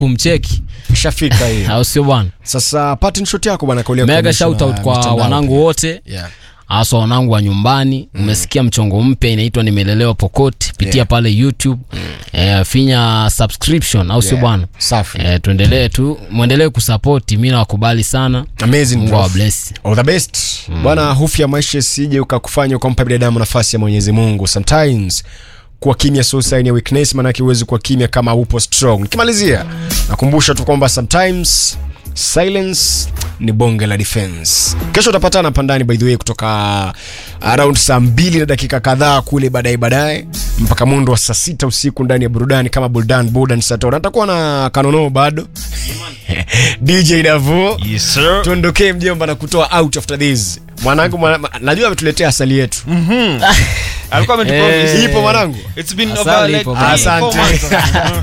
kumcheki Ishafika hiyo. au sio bwana Sasa pattern shot yako bwana kaulia mega kuonyesha shout out na kwa mitandao wanangu pia. wote Yeah. haswa wanangu wa nyumbani umesikia mchongo mpya inaitwa nimelelewa pokoti pitia Yeah. pale youtube eh, finya subscription au sio Yeah. bwana Safi. eh, tuendelee tu mwendelee kusapoti mi nawakubali sana Amazing mungu bro. awabless All the best. Bwana, hofu ya maisha isije ukakufanya ukampa binadamu nafasi ya Mwenyezi Mungu. Sometimes kuwa kimya sio sign ya weakness, maanake huwezi kuwa kimya kama upo strong. Nikimalizia nakumbusha tu kwamba sometimes silence ni bonge la defense. Kesho utapatana pandani by the way kutoka around saa mbili na dakika kadhaa kule baadaye baadaye mpaka mundo wa saa sita usiku ndani ya burudani kama Buldan Buldan Sator. Natakuwa na kanono bado DJ Davo Yes, sir. tuondokee mjomba na kutoa out after this mwanangu mwana, ma- najua ametuletea asali yetu Alikuwa ametupromise. Eh. ipo mwanangu It's been Asali over like ipo three, bana. four Asante. months.